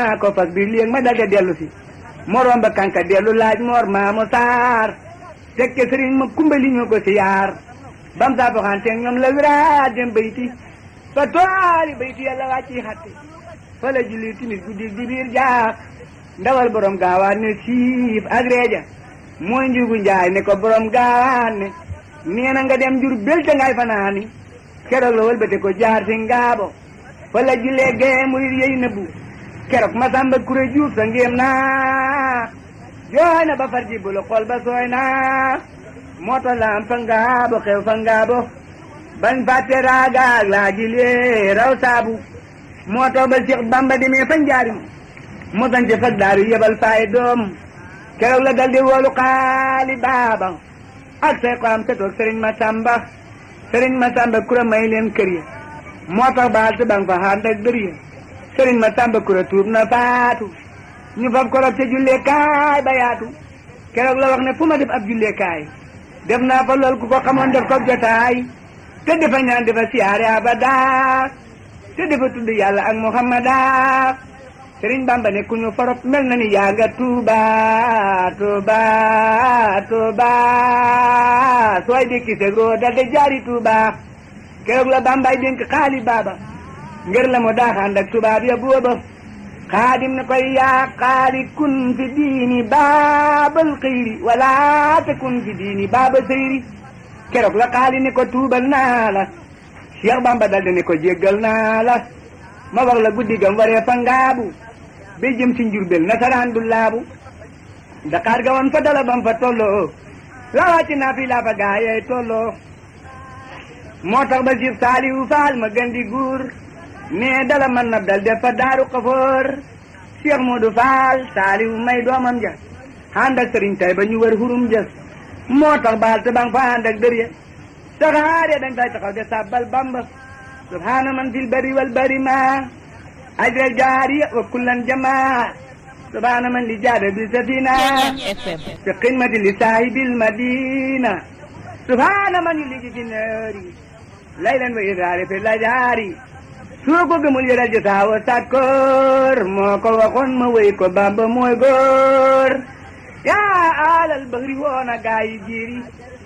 naa ko fas bi léegi ma dalde dellu si moroom ba kanka dellu laaj moor maamu saar tekke sëriñ ma kumbali ñoo ko si yaar bam saa boxanteeg ñoom la wiraat dem bayti fa tooli bayti yàlla wàcci xatte fa la julli timis guddi di biir jaax ndawal borom gaawaan ne siif ak reeja mooy njugu njaay ne ko borom gaawaan ne nee na nga dem jur belte ngay fanaani keroog la wëlbate ko jaar si ngaabo fa la jullee gee murid yey nëbbu keroog masamba kuré juuf sa ngéem naa jooy na ba far ji bulu xol ba sooy naa moo tax la am fa ngaabo xew fa ngaabo bañ fàtte raagaag laa jilee raw saabu moo tax ba Cheikh Bamba demee fa njaarim mu sance fag daaru yebal faay doom keroog la dal di woolu xaali baaba ak say ko am setoog sëriñ Masamba sëriñ Masamba kura may leen kër ya moo tax baal te bang fa xaar ndak dër ya sëriñ Masamba kura tuub na faatu ñu fab korop ca jullee kaay ba yaatu keroog la wax ne fu ma def ab jullee kaay def naa fa lool ku ko xamoon def ko jotaay te dafa ñaan dafa siyaare abada te dafa tudd yàlla ak muhammada sëriñ bamba ne ku ñu forop mel na ni yaa nga tuuba tuuba tuuba sooy dikki segro dal de jaari tuuba keroog la bambay dénk xaali baaba ngir la mu daaxaan ak tubaab ya booba xaadim ne koy yaa xaali kun fi diini baabal xëyri wala te kun fi diini baaba sëyri keroog la xaali ne ko tuubal naa la Cheikh Bamba daldi ne ko jéggal naa la ma wax la guddi gam waree fa ngaabu ba jëm si njurbel nasaraan du laabu Dakar ga woon fa dala bam fa tolloo la wàcc naa fi laa fa gaayee tolloo moo tax ba Cheikh Saliou Fall ma gën di guur mais dala man na dal def fa daaru xafoor Cheikh Modou Fall Saliou may doomam ja ànd ak sëriñ tay ba ñu wër hurum ja moo tax baal te bang fa ànd ak dër ya saxaar ya dañ fay taxaw de sabbal bamba subhaana man fil bari wal bari ma ajral jaariya wa kullan jamaa subhaana man li jaada bi safina fi qimati li saahibil madina subhaana man yuliji fi naari laylan wa iraari fi lajaari soo ko gëmul yëral ji saawa sakkoor moo ko waxoon ma wéy ko bamba mooy góor yaa alal bahri woona gaayi jiiri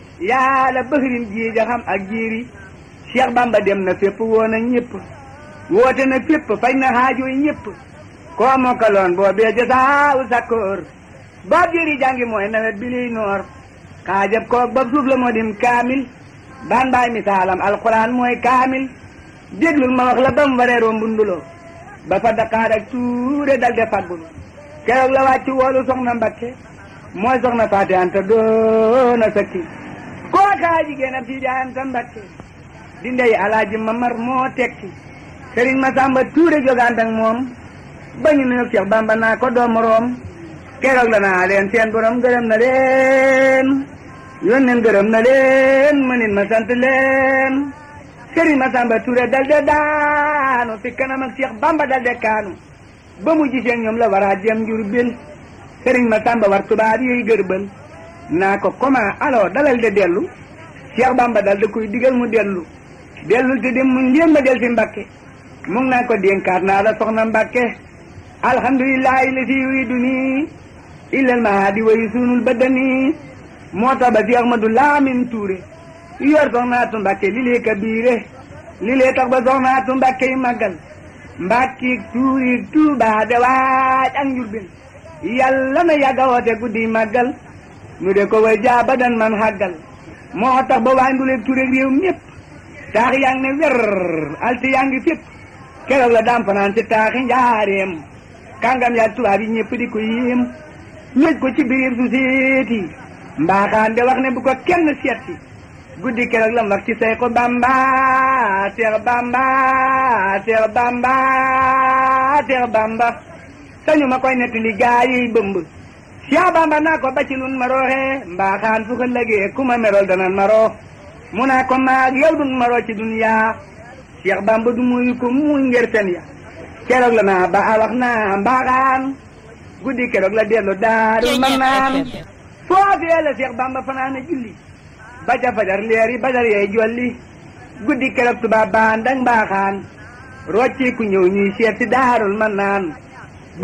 yaa la bahrin jiija xam ak jiiri Cheikh Bamba dem na fépp woona ñëpp woote na fépp faj na xaajooy ñëpp koo mokkaloon boo bee ja saawu sakkoor boob jiiri jàngi mooy nawet bi liy noor xaajab koog bab suuf la moo dim kaamil baan baay misaalam alquran mooy kaamil déglul ma wax la bam wareeroo mbunduloo ba fa Dakar ak tuure dal de faggulu keroog la wàcc woolu soxna Mbakke mooy soxna Faati Anta doona sakki koo kaa jigéen ab Sidi Anta Mbakke di ndey alaaji Mamar moo tekki Sëriñ Masamba Tuure jogaan ak moom ba ñu nuyu Cheikh Bamba naa ko doom moroom keroog la naa leen seen borom gërëm na leen yónneen gërëm na leen mënin ma sant leen Sëriñ Masamba Tuure dal de daanu fi kanam ak Cheikh Bamba dal de kaanu ba mu gisee ñoom la war a jëm Njurbel Sëriñ Masamba war tubaab yooyu gërbal naa ko comment alors dalal de dellu Cheikh Bamba dal da koy digal mu dellu dellul te dem mu njéem ma del si Mbakke mu ngi naa ko dénkaat naa la soxna Mbakke alhamdulillahi la si yuridu nii illal mahadi wayu sunul badani moo tax ba si Ahmadu Laamin Tuure yor soxnaatu Mbakke li lee kabiire li lee tax ba soxnaatu Mbakke yi màggal Mbàkke tuuri Tuuba de waaj ak Njurbel yàlla na yàgga woote guddi màggal nu de ko way jaa ba dan man xàggal moo tax ba waay nduleeg tureeg réew mépp taax yaa ngi ne wer alti yaa ngi fépp keroog la daam fanaan ci taaxi njaareem kàngam yaa tubaab yi ñëpp di ko yéem ñëj ko ci biir su seeti mbaaxaan de wax ne bu ko kenn seeti guddi keroog lam wax ci say ko bamba seex bamba seex bamba seex bamba sañu ma koy nettali gaa yi bëmb seex bamba naa ko bacci lun ma rooxee mbaaxaan fu ko lëgee ku ma merol danan ma roo mu naa ko maag yow dun ma roo ci duniyaa seex bamba du muyu ko muy ngir fen ya keroog la naa ba a wax naa mbaaxaan guddi keroog la dellu daarul man naan foofee la seex bamba fanaana julli ba ca fajar leer yi badar yee jolli guddi keroog tubaab baan dang mbaaxaan rocci ku ñëw ñuy seet si daarul man naan